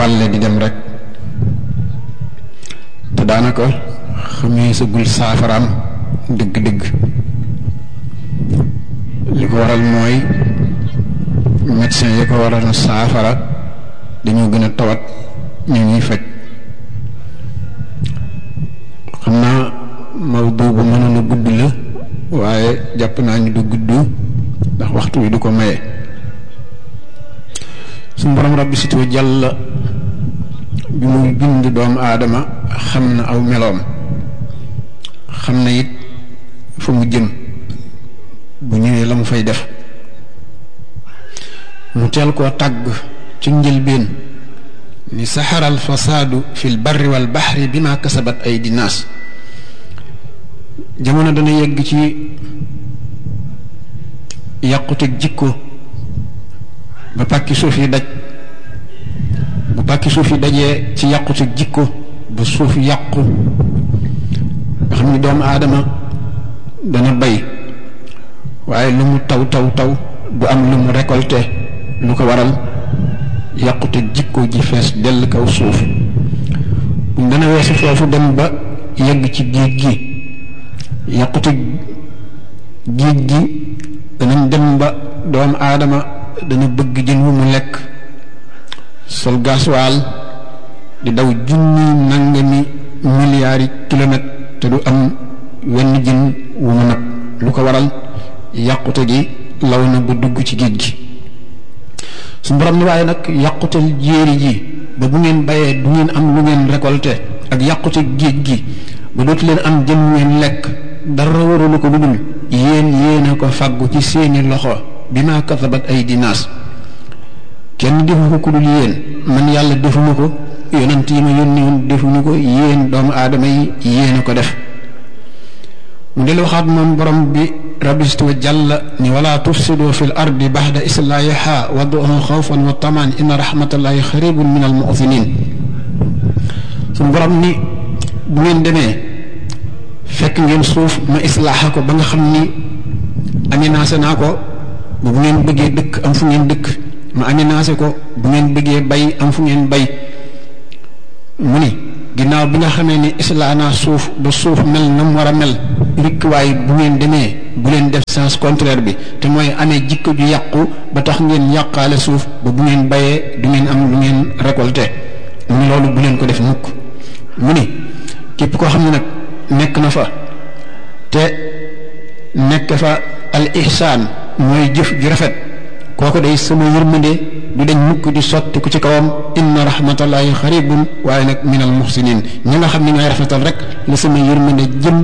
balle di dem rek te daanaka xamee sagul saafaraam dëgg-dëgg li ko waral mooy médecin yi ko waral saafara dañoo gën a tawat ñu ñuy faj xam naa mawdu bu mënoon a gudd la waaye jàpp naa ñu du gudd ndax waxtu wi du ko maye su borom rabbi situ jàll bi muy bind doomu aadama xam na aw meloom xam na it fa mu jëm bu ñëwee la mu fay def mu teel koo tàgg ci njëlbeen ni saxara al fasaadu fi l barri wal baxri bi ma kasabat ay dinaas jamono dana yegg ci yàqute jikko ba pàkki suuf yi daj bu pàkki suuf yi dajee ci yàqute jikko ba suuf yàqu nga xam ni doomu aadama dana bay waaye lu mu taw taw taw du am lu mu récolté lu ko waral yàqute jikko ji fees dell kaw suuf buñ dana weesu foofu dem ba yegg ci géej gi yàqute géej gi danañ dem ba doomu aadama dana bëgg jën wu mu lekk sol gasoil di daw junni nangami milliards yi kilomètres te du am wenn jën wu mu nag lu ko waral yàqute gi law na ba dugg ci géej gi su borom ni waaye nag yàqutel jéeri ji ba bu ngeen bayee du ngeen am lu ngeen récolté ak yàqute géej gi ba dootu leen am jën wu ngeen lekk dara warulu ko lu dul yéen yéen a ko fàggu ci seeni loxo bi ma kasabat ay dinaas kenn defu ko ku dul yéen man yàlla defuma ko yonent yi ma yónni woon defuñu ko yéen doomu aadama yi yéen a ko def mu del waxaat moom borom bi rabistu jàlla ni wala tufsidu fi l ardi baxda islaahiha waduhu xawfan wa tamaan inna rahmatallahi xaribun min al muxsinin suñu borom ni bu ngeen demee fekk ngeen suuf ma islaaxa ko ba nga xam ni aménagé naa ko ba bu ngeen bëggee dëkk am fu ngeen dëkk ma aménagé ko bu ngeen bëggee bay am fu ngeen bay mu ni ginnaaw bi nga xamee ni islaa naa suuf ba suuf mel na mu war a mel rikk waaye bu ngeen demee bu leen def sens contraire bi te mooy amee jikko ju yàqu ba tax ngeen yàqaale suuf ba bu ngeen bayee du ngeen am lu ngeen récolté mu ni loolu bu leen ko def mukk mu ni képp koo xam ne nag nekk na fa te nekk fa al ihsaan mooy jëf ju rafet kooku day sama yërmande du dañ mukk di sotti ku ci kawam inna rahmatallahi xaribun waaye nag minal muhsinin ñi nga xam ne ñooy rafetal rek la sama yërmande jëm